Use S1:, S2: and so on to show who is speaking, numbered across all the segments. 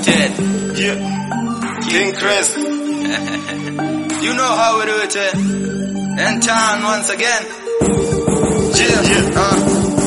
S1: dead.
S2: Yeah. King Chris.
S1: You know how we do it, eh? In town once again. Yeah,
S2: Yeah.
S1: uh,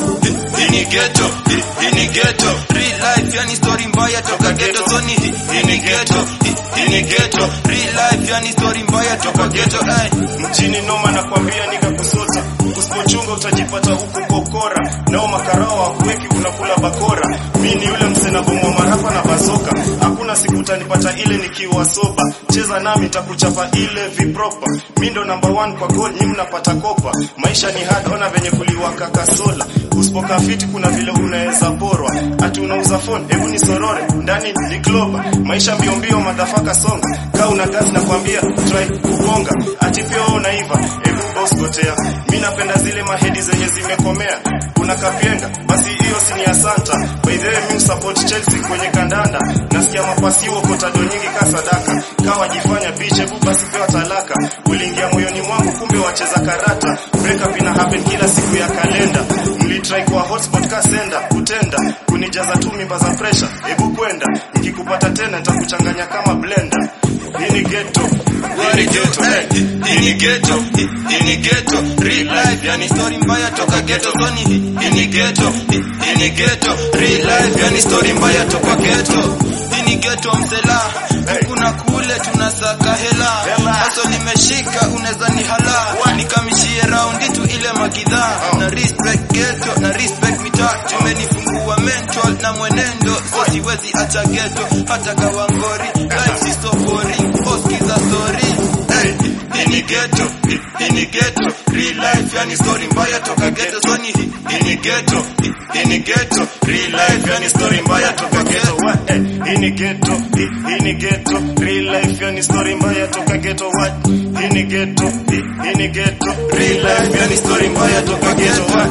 S1: hii ni ghetto, hii- hii ni ghetto. Real life yani story mbaya toka ghetto zoni. Hii hii ni ghetto, hii- hii ni ghetto. Real life yani story mbaya toka ghetto, ay.
S2: Mjini noma nakwambia nikakusota. Usipochunga utajipata huko kokora. Nao makarao hakuweki unakula bakora. Mi ni yule msena bomoa marapa na bazoka. Hakuna siku utanipata ile nikiwa soba. Cheza nami nitakuchapa ile vipropa. Mi ndo number one kwa goal, nyi mnapata kopa. Maisha ni hard, ona venye kuliwaka kasola. Usipokaa fiti kuna vile unaweza porwa. Ati unauza phone, hebu ni sorore. Ndani ni kloba. Maisha mbio mbio madhafaka songa. Kaa una gas na kwambia try kugonga. Ati pia wewe unaiva. Hebu boss gotea. Mi napenda zile mahedi zenye zimekomea. Kuna kapienga, basi hiyo si ni asanta. By the way, mi support Chelsea kwenye kandanda. Nasikia mapasi huo kotado nyingi ka sadaka. Kawa jifanya bitch, hebu basi pewa talaka. Uliingia moyoni mwangu kumbe wacheza karata. Breakup ina happen kila siku ya kalenda. Mlitry kwa hotspot ka senda kutenda kunijaza tu mimba za pressure. Hebu kwenda nikikupata tena nitakuchanganya kama blender. Hii ni ghetto. Hii ni ghetto.
S1: Eh,
S2: eh.
S1: hii ni ghetto, hii- hii ni ghetto. Real life yani story mbaya toka ghetto zoni. Hii hii ni ghetto, hii hii ni ghetto. Real life yani story mbaya toka ghetto. Hii ni ghetto msela. Huku na kule tunasaka hela.
S2: Hela.
S1: Haso limeshika unaweza ni hala. Nikamishie raundi tu ile magidhaa.
S2: Oh.
S1: Na respect ghetto, na respect mitaa. Tumenifungua mental na mwenendo. So siwezi acha ghetto hata kawangori. Life si so boring. Oskiza story. Hey, hii ni ghetto, hii- hii ni ghetto. Real life yani story mbaya toka ghetto zoni. Hii hii ni ghetto, hii- hii ni ghetto. Real life yani story mbaya toka ghetto.
S2: What? Eh, hii ni ghetto, hii hii ni ghetto. Real life yani story mbaya toka ghetto. What? Hii ni ghetto, hii hii ni ghetto.
S1: Real life yani story mbaya toka ghetto.
S2: What?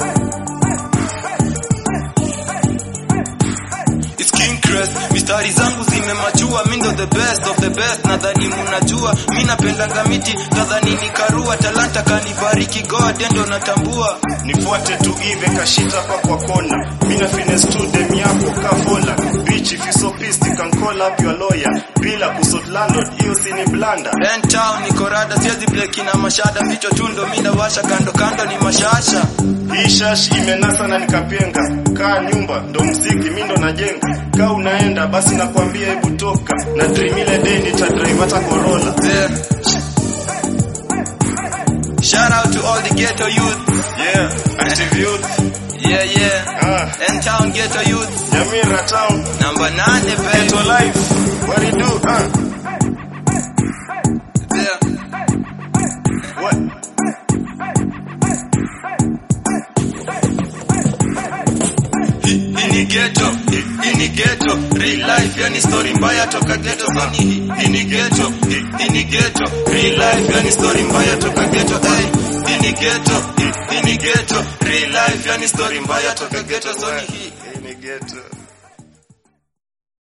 S1: It's King Crest, mistari zangu zimemachua, mi ndo the best of the best, nadhani munajua, mi napendanga miti, nadhani ni karua, talanta kanibariki God, ndo natambua.
S2: nifuate tu ive kashita pa kwa kona mina finesse tu dem yako kafola bitch if you so pissed you can call up your lawyer bila kusot landlord hiyo si ni blanda
S1: Then town niko rada, siwezi bleki na mashada, vichwa tundo, mi nawasha kando kando ni mashasha.
S2: hii shash imenasa na nikapenga kaa nyumba ndo mziki mi ndo najenga kaa unaenda basi nakwambia hebu toka na dream ile day nitadrive hata Corolla
S1: Yeah. Shout out to all the ghetto youth.
S2: yeah active youth
S1: Yeah, yeah.
S2: ah
S1: N town ghetto youth.
S2: Nyamira town
S1: Number nine,
S2: ghetto
S1: baby.
S2: life what do you do ah
S1: Yeah.
S2: what
S1: Hii ni ghetto, hii- hii ni ghetto. Real life yani story mbaya toka ghetto zoni. Hii- Hii ni ghetto, hii- hii ni ghetto. Real life yani story mbaya toka ghetto. Hey, hii ni ghetto, hii- hii ni ghetto. Real life yani story mbaya toka ghetto zoni. Hii
S2: hii ni ghetto